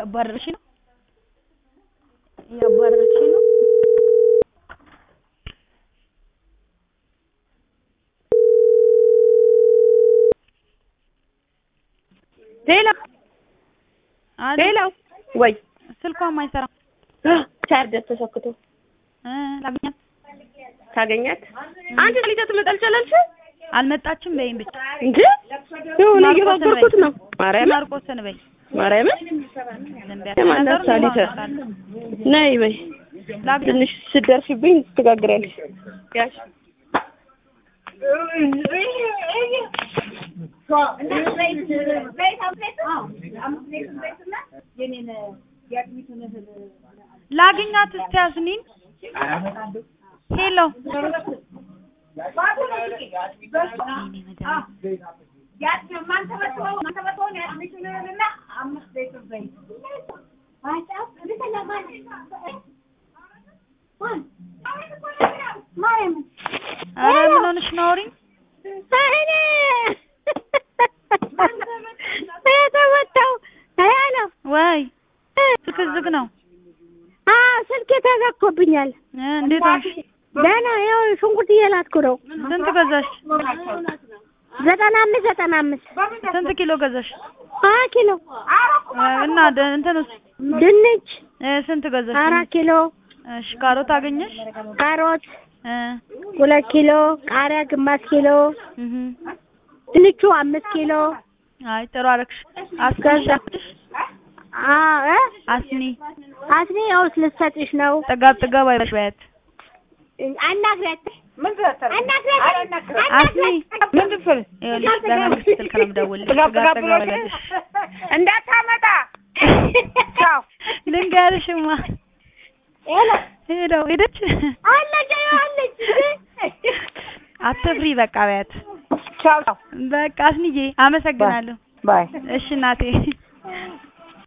እያባረርሽ ነው እያባረርሽ ነው። ሌላው አለ ሌላው ወይ ስልኳም አይሰራም ቻርጀር ተሰክቶ እ ላግኛት ታገኛት አንቺ ልጅ ትመጣ አልቻለች አልመጣችም በይም ብቻ እንጂ የሆነ እየጋገርኩት ነው። ማርያምን ማርቆስን በይ ማርያምን ዝም በይ የማናት ነገሩ ሳሊተ አውቃለሁ። ነይ በይ ላግኛት ትንሽ ስትደርሽብኝ ትጋግሪያለሽ። ያሽ ላግኛት እስቲ ያስኒን ሄሎ ኧረ ምን ሆነሽ ነው አውሪኝ የተመታው ነው ወይ ስልክ ዝግ ነው ስልክ ተዘግቶብኛል። እ እንዴት ሆንሽ ደህና ይኸው ሽንኩርት እየላጥኩ ነው። ስንት ገዛሽ ዘጠና አምስት ዘጠና አምስት ስንት ኪሎ ገዛሽ ሀያ ኪሎ እ እና ደ- እንትንስ ድንች እ ስንት ገዛሽ አራት ኪሎ እሺ ካሮት አገኘሽ ካሮት እ ሁለት ኪሎ ቃሪያ ግማሽ ኪሎ እህ ድንቹ አምስት ኪሎ አይ ጥሩ አደረግሽ አስኒ ገዛ- አ እ አስኒ አስኒ ያው ልትሰጥሽ ነው። ጥጋብ ጥጋብ አይበሽ በያት አናግሪያት አስኒ ምን ትፈል ይኸውልሽ በመንግስት ስልክ ነው የምደውልልሽ ጥጋብ ጥጋብ አይበልሽ እንዳታመጣ ቻው ልንገርሽማ ሄደው ሄደች አለች አለች አትፍሪ በቃ በያት ቻው ቻው በቃ አስኒዬ አመሰግናለሁ ባይ እሺ እናቴ